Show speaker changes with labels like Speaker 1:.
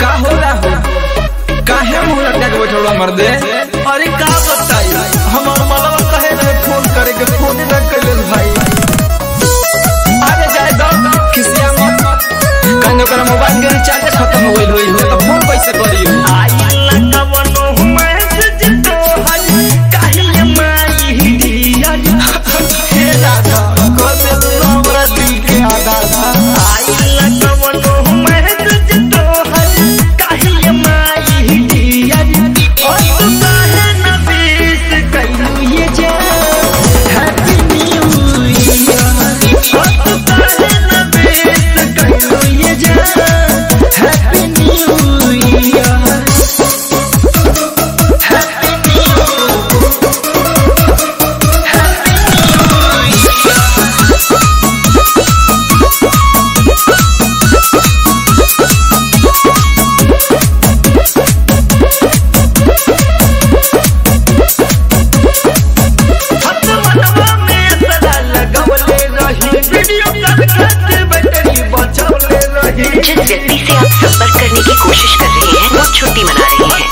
Speaker 1: का हो राहुल काहे मुंह लटका के बैठल बा मर्दे
Speaker 2: अरे का बताई हमार मलवा कहे रहे फोन करे के फोन न कइले भाई
Speaker 1: अरे जाए दो खिसिया मत कहने ओकरा मोबाइल के रिचार्ज खत्म हो गइल होई हो तो फोन कैसे करी
Speaker 2: आइला कवनो मैसेज तो हई काहे माई दिया हे राधा कबे तू हमरा दिल के आधार आइला कवनो मैसेज तो हई काहे माई दिया ओ तू काहे न बीस कइलू ये जा हैप्पी न्यू ईयर ओ तू काहे न बीस कइलू ये जा हैप्पी न्यू ईयर हत मनवा में सदा लगवले रही वीडियो कॉल करके बैटरी बचवले रही
Speaker 3: जिस व्यक्ति से आप संपर्क करने की कोशिश कर रहे हैं वो छुट्टी मना रहे हैं